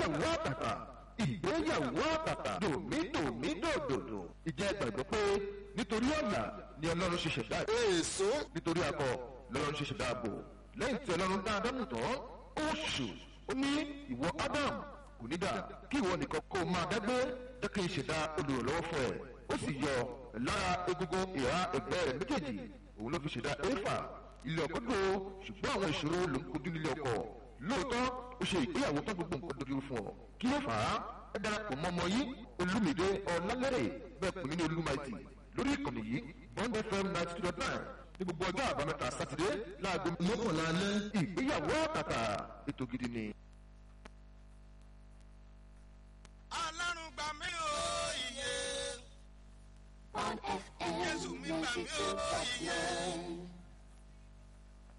ìgbéyàwó àtàtà ìgbéyàwó àtàtà dòmídòmídòdòdò ìjẹ́ gbàgbọ́ pé nítorí ọ̀nà ni ọlọ́run ṣe ṣẹ̀dá èso nítorí akọ lọ́lọ́run ṣe ṣẹ̀dá ààbò lẹ́yìn tí ọlọ́run dá ádámù tán ó ṣù ó ní ìwọ ádámù kò ní dà kí ìwọ nìkan kó o máa dágbé jẹ́ kí n ṣẹ̀dá olùrànlọ́wọ́ fún ẹ ó sì yọ lára egungun ìhà ẹgbẹ́ rẹ̀ méjèèjì òun ló fi ṣẹ̀dá éfà ilé ọkọ dùn ó ṣùgbọ́n àwọn ìṣòro ló ń kojú nílé ọkọ lóòótọ́ ó ṣe ìgbéyàwó tán gbogbo nǹkan dojú fún ọ kí ló fà á ẹ darapọ̀ mọ́ ọmọ yìí olúmídé ọ̀làlẹ́rẹ̀ bẹ́ẹ̀ pè mí ní olúmaìtì lórí ìkànnì yìí bond fm ninety two dot nine ní gbogbo ọjọ́ àbámẹ́ta sátidé láago mọ́kànlá alẹ́ ìgbéyàwó àtàtà ètò gidi ni. ọlọ́run gbà mí o iye on FM Jésù mi gbà mí o iye 92.9.